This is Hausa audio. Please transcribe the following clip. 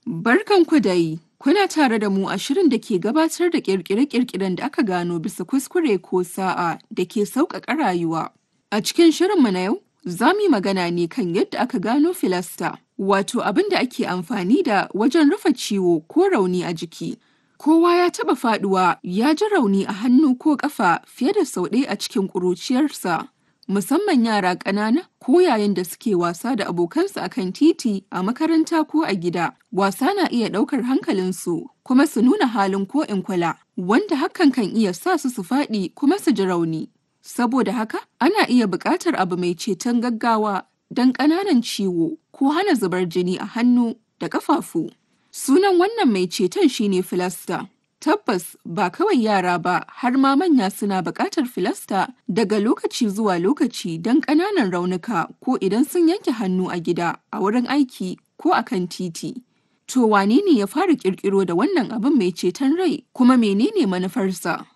Barkanku dai, kuna tare da mu a shirin da ke gabatar da ƙirƙire-ƙirƙiren da aka gano bisa kuskure ko sa'a da ke sauƙaƙa rayuwa. A cikin shirinmu na yau, za mu yi magana ne kan yadda aka gano filasta, wato abin da ake amfani da wajen rufe ciwo ko rauni a jiki. Kowa ya taɓa faɗuwa ya ji rauni a hannu ko ƙafa fiye da sau ɗaya a cikin ƙuruciyarsa. Musamman yara ƙanana ko yayin da suke wasa da abokansu a kan titi, a makaranta ko a gida. Wasa na iya ɗaukar hankalinsu kuma su nuna halin ko in kula, wanda hakan kan iya sa su su faɗi kuma su ji rauni. Saboda haka, ana iya buƙatar abu mai ceton gaggawa don ƙananan ciwo ko hana zubar jini a hannu da ƙafafu. Sunan wannan mai ceton shine filasta. Tabbas ba kawai yara ba har ma manya suna buƙatar filasta daga lokaci zuwa lokaci don ƙananan raunuka ko idan sun yanke hannu a gida, a wurin aiki ko a kan titi. To wane ne ya fara ƙirƙiro da wannan abin mai ceton rai kuma menene manufarsa?